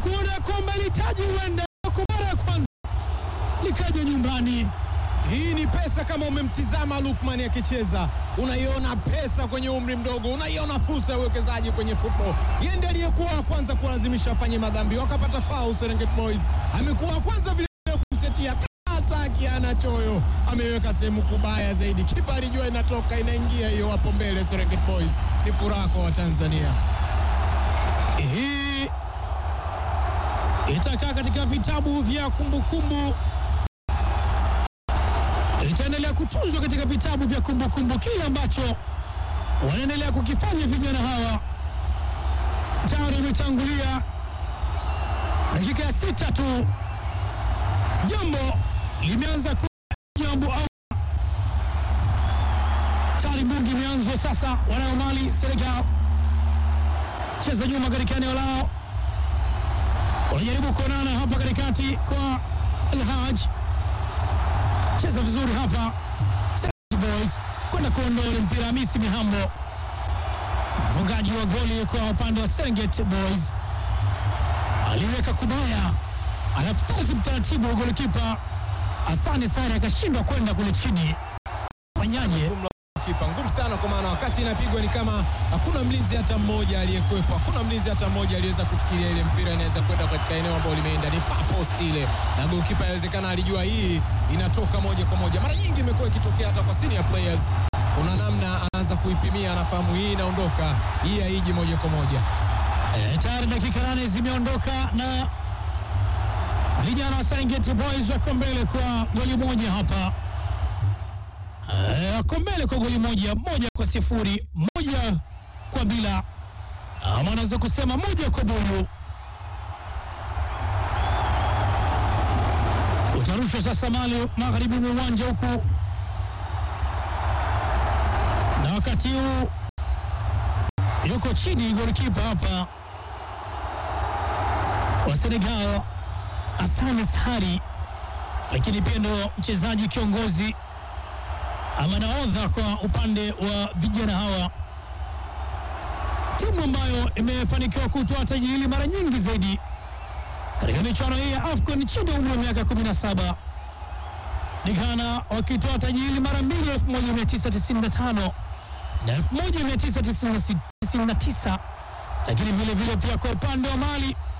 kuona kwamba litaji huenda kwa mara ya kwanza likaja nyumbani. Hii ni pesa. Kama umemtizama Lukman akicheza, unaiona pesa kwenye umri mdogo, unaiona fursa ya uwekezaji kwenye football. Yeye ndiye aliyekuwa wa kwanza kuwalazimisha afanye madhambi, wakapata foul. Serengeti Boys amekuwa wa kwanza vile vile kumsetia hataki, ana choyo, ameweka sehemu kubaya zaidi. Kipa alijua inatoka inaingia hiyo hapo mbele. Serengeti Boys ni furaha kwa Watanzania. Hii itakaa katika vitabu vya kumbukumbu, itaendelea kutunzwa katika vitabu vya kumbukumbu, kile ambacho wanaendelea kukifanya vijana hawa. Tayari imetangulia dakika ya sita tu, jambo limeanza kuwa jambo au tayari bungi imeanzwa sasa. Wanayo mali Senegal cheza nyuma katika eneo lao, wanajaribu kuonana hapa katikati kwa Alhaj, cheza vizuri hapa Serengeti Boys kwenda kuondoa ule mpira. Hamisi Mihambo, mfungaji wa goli kwa upande wa Serengeti Boys, aliweka kubaya, alafu taratibu taratibu golikipa Asante Sare akashindwa kwenda kule chini. Fanyaje? Ngumu la kipa ngumu sana, kwa maana wakati inapigwa ni kama hakuna mlinzi hata mmoja aliyekwepo, hakuna mlinzi hata mmoja aliyeweza kufikiria ile mpira inaweza kwenda katika eneo ambalo limeenda, ni far post ile, na goalkeeper inawezekana alijua hii inatoka moja kwa moja. Mara nyingi imekuwa ikitokea hata kwa senior players, kuna namna anaanza kuipimia, anafahamu hii inaondoka, hii haiji moja kwa moja. Eh, tayari dakika nane zimeondoka na vijana wa Serengeti Boys wako mbele kwa goli moja hapa. Eh, wako mbele kwa goli moja, moja kwa sifuri, moja kwa bila, ama anaweza kusema moja kwa buyu. Utarushwa sasa mali magharibi mwa uwanja huku, na wakati huu yuko chini golikipa hapa wa Senegal Asane Sari, lakini pia ndo mchezaji kiongozi ama nahodha kwa upande wa vijana hawa, timu ambayo imefanikiwa kutoa taji hili mara nyingi zaidi katika michuano hii ya AFCON chini ya umri wa miaka 17 ni Ghana wakitoa taji hili mara mbili 1995 na 1999 lakini vile vile pia kwa upande wa Mali